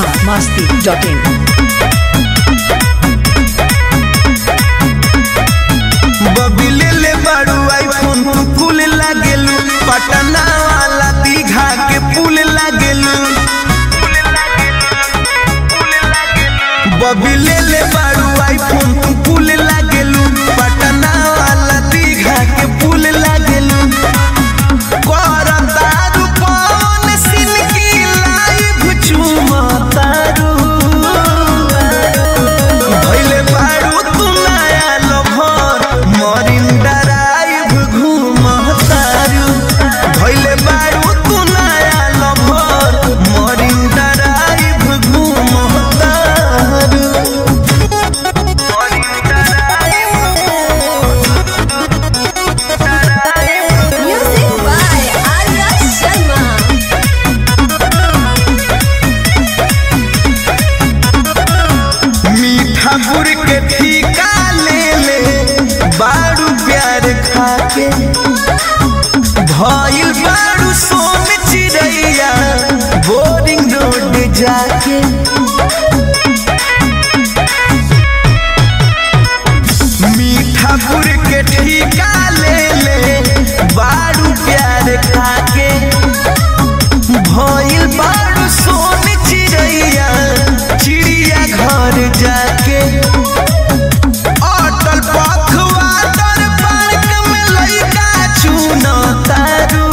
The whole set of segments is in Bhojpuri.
biharmasti.in बबिले ले बाड़ू आईफोन तू कुल लागेलू पटना वाला दीघा के पुल लागेलू बबिले ले बाड़ू आईफोन तू कुल लागेलू पटना वाला दीघा के पुल लागेलू करतारू पवन सिंह की लाइव चुमतारू भइले बारू तू नया लभर मरिन ड्राइव घूमतारू भइले बारू तू नया लभर मरिन ड्राइव घूमतारू Music by Arya Sharma. मीठा गुड़ के ठीका ले ले बारू प्यार खाके भइल बारू सोन चिड़ैया बोरिंग रोड जाके मीठा गुड़ के ठीका ले ले बारू प्यार खाके भइल बारू सोन चिड़ैया चिड़िया घर जाके अटल पखवा तर पार्क में लइका चुन तारू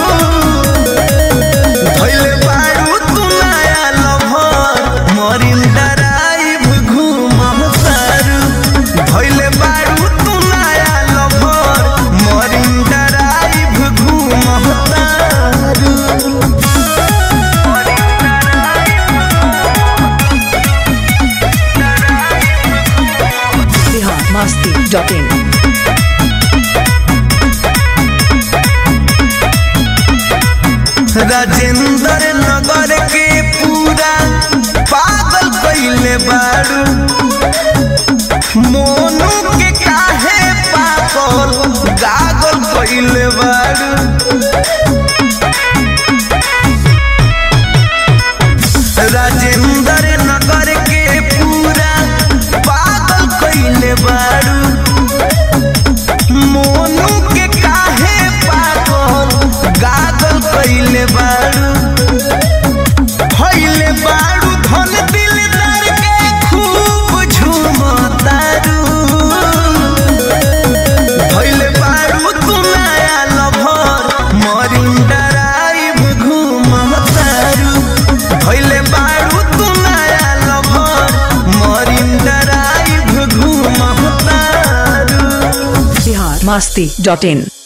भइले बारू तू नया लभर मरिन ड्राइव घूम तारू भइले बारू तू नया लभर मरिन ड्राइव घूम तारू biharmasti.in राजेंद्र नगर के पूरा पागल कैले बारू मोनू के काहे पागल गागल कैले बारू राजेंद्र नगर के पूरा पागल कैले बारू मोनू के काहे पागल गागल कैले बारू भइले बारू धन दिलदार के खूब झूमतारू भइले बारू तू नया लभर मरिन ड्राइव घूमतारू भइले बारू तू नया लभर मरिन ड्राइव घूमतारू biharmasti.in